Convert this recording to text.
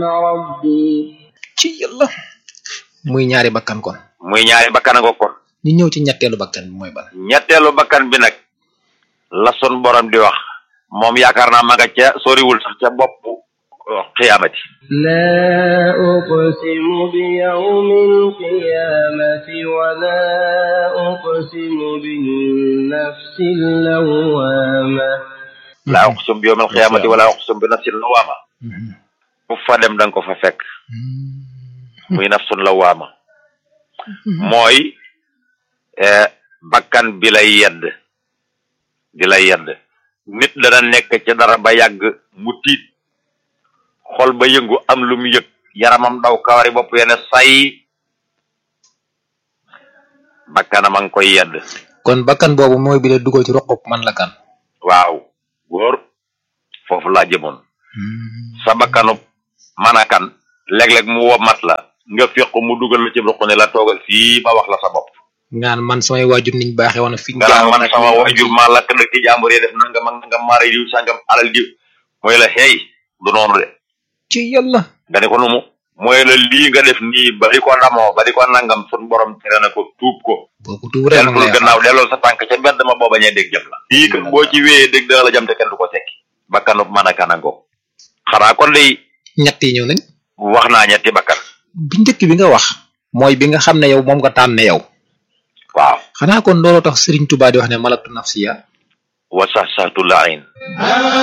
ربي ci yàlla muy ñaari bakkan kon muy ñaari bakkan a ngo kon ñu ñëw ci ñetteelu bakkan bi mooy ban ñetteelu bakkan bi nag la sun borom di wax moom yaakaar naa ma nga ca soriwul sax ca bopp xiyaamati لا أقسم بيوم القيامة ولا أقسم بالنفس اللوامة laa uqsum bi yawmil xiyaamati wala uqsum bi nafsin lawaama fu fa dem danga ko fa fekk muy nafsun lawaama mooy eh, bakkan bi lay yedd di lay yedd nit dana nekk ci dara ba yàgg mu tiit xol ba yëngu am lu mu yëg yaramam daw kawari bopp yene say bakkanam a ngi koy yedd kon bakkan boobu mooy bi la dugal ci roqub man la kan waaw góor foofu laa jëmoon sa bakkanu manakan léeg-léeg mu womat la nga féq mu dugal la ci ruq ne la toogal fii ma wax la sa bopp ngaan man samay waajur niñ baaxee woon fi nga naan man sama waajur maa lakk nag ci jàmbur yi def nangam ak nangam maara diw sangam alal diw mooy la xeey du noonu de ci yàlla nga ne ko nu mu mooy la lii nga def nii ba di ko ndamoo ba di ko nangam sun borom tere na ko tuub ko boo ko tuub rek ma deltul gannaaw delloo sa tànk ca mbedd ma boo bañee dégg jëm la lii kat boo ci wéyee dégg dana la jam te kenn du ko sekki bakkanu mën a kanango xanaa kon day ñett yi ñëw nañ wax naa ñetti bakkan bi njëkk bi nga wax mooy bi nga xam ne yow moom nga tànne yow waaw xanaa kon looloo tax Serigne Touba di wax ne malaktu nafsiya wa sax saxtu laayin